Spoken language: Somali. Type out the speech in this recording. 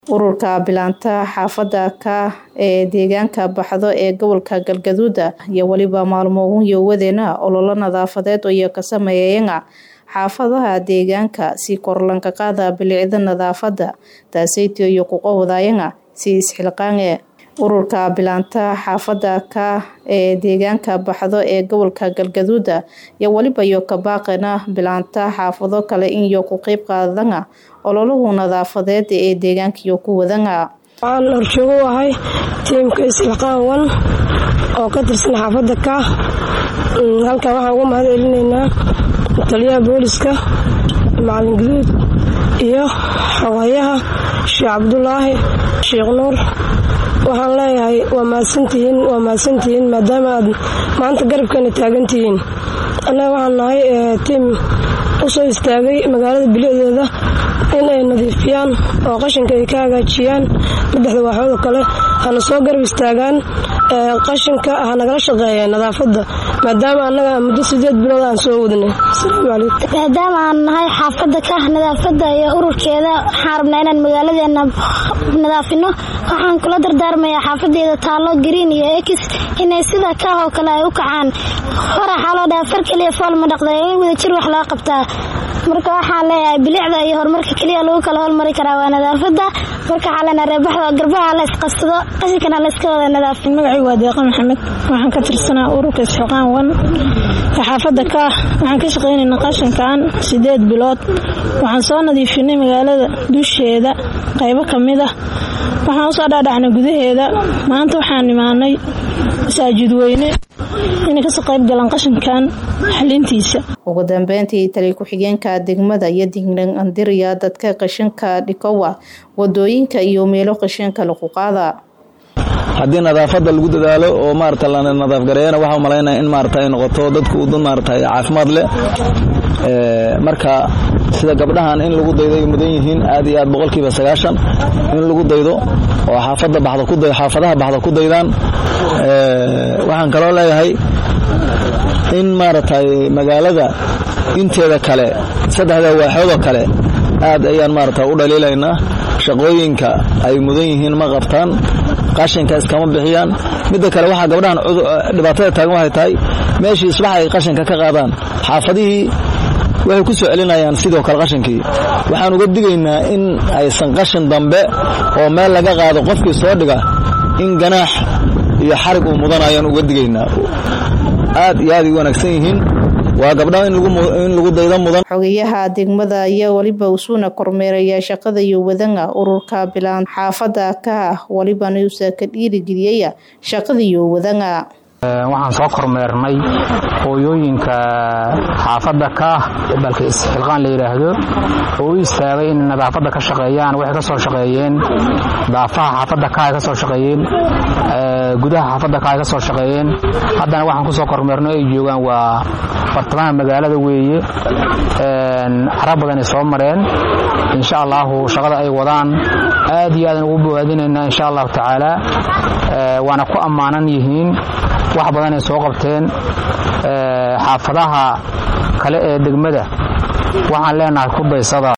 Ururka bilaanta xaafada ka ee deegaanka baxdo ee gobolka Galgaduud iyo waliba maalmo yowadeena ololo nadaafadeed oo ka sameeyeen xaafadaha deegaanka si kor lanka qaada bilicda nadaafada taasayto iyo ku qowdayeen si isxilqaan ururka bilaanta xaafada ka ee deegaanka baxdo ee gobolka Galgaduud iyo waliba iyo ka baaqana bilaanta xaafado kale in iyo ku qayb qaadana ololuhu nadaafadeed ee deegaanka iyo ku wadana waxaan horjoogo u ahay tiimka isxilqaan wan oo ka tirsan xaafada ka halkan waxaan ugu mahad celinaynaa taliyaha booliska macalin guduud iyo xogayaha sheekh cabdulaahi sheekh nuur waxaan leeyahay waa mahadsantihiin waa mahadsantihiin maadaama aad maanta garabkeena taagantihiin annaga waxaan nahay tiim u soo istaagay magaalada bilicdeeda in ay nadiifiyaan oo qashinka ay ka hagaajiyaan saddexda waaxood oo kale hana soo garab istaagaan qashinka ha nagala shaqeeya nadaafadda maadaama annaga muddo sideed bilood aan soo wadnay asalaamu calaykum maadaama aan nahay xaafadda ka nadaafadda iyo ururkeeda waxaan rabnaa inaan magaaladeena nadaafino waxaan kula dardaarmayaa xaafadeeda taallo green iyo ex inay sida kaah oo kale ay u kacaan hore waxaa loo dhaha far keliya fool ma dhaqda in wada jir wax laga qabtaa marka waxaan leeyahay bilicda iyo horumarka keliya lagu kala hormari karaa waa nadaafadda marka waxaa leenaha reebaxda garbaha la isqabsado qashinkana la iska wada nadaafin magacii waa deeqa maxamed waxaan ka tirsanaa ururka isxilqaan wan ee xaafadda ka waxaan ka shaqaynaynaa qashinkan sideed bilood waxaan soo nadiifinay magaalada dusheeda qaybo ka mid ah waxaan usoo dhaadhacnay gudaheeda maanta waxaan imaanay masaajid weyne inay kasoo qayb galaan qashinkan xalintiisa ugu dambeyntii tali ku-xigeenka degmada iyo dignan andiriya dadka qashinka dhikowa wadooyinka iyo meelo qashinka lagu qaada haddii nadaafadda lagu dadaalo oo maarata la nadaafgareeyana waxaa umalaynaya in maarata ay noqoto dadku dad maarata caafimaad leh marka sida gabdhahan in lagu daydo ay mudan yihiin aad iyo aad boqolkiiba sagaashan in lagu daydo oo xaafada baxda ku xaafadaha baxda ku daydaan waxaan kaloo leeyahay in maaragtay magaalada inteeda kale saddexda waaxoodoo kale aad ayaan maarata u dhaliilaynaa shaqooyinka ay mudan yihiin ma qabtaan qashinka iskama bixiyaan midda kale waxaa gabdhahan dhibaatada taagan waxay tahay meeshii isbax ay qashinka ka qaadaan xaafadihii waxay ku soo celinayaan sidoo kale qashinkii waxaan uga digaynaa in aysan qashin dambe oo meel laga qaado qofkii soo dhiga in ganaax iyo xarig uu mudanayaan uga digaynaa aad iyo aad ay u wanaagsan yihiin waa gabdhaha in lagu daydo mudan xogayaha degmada ayaa weliba usuuna kormeeraya shaqada iyo wadana ururka bilaan xaafada ka walibana uusa ka dhiirigeliyaya shaqada iyo wadana waxaan soo kormeernay hooyooyinka xaafadda ka balka isxilqaan la yidhaahdo oo u istaagay in nadaafadda ka shaqeeyaan waxay ka soo shaqeeyeen daafaha xaafadda ka ay ka soo shaqeeyeen gudaha xaafadda ka ay ka soo shaqeeyeen haddana waxaan ku soo kormeernay ay joogaan waa bartamaha magaalada weeye cara badanay soo mareen insha allahu shaqada ay wadaan aad iyo aadan ugu bowaadinaynaa insha allahu tacaala waana ku ammaanan yihiin wax badanay soo qabteen xaafadaha kale ee degmada waxaan leenahay ku daysada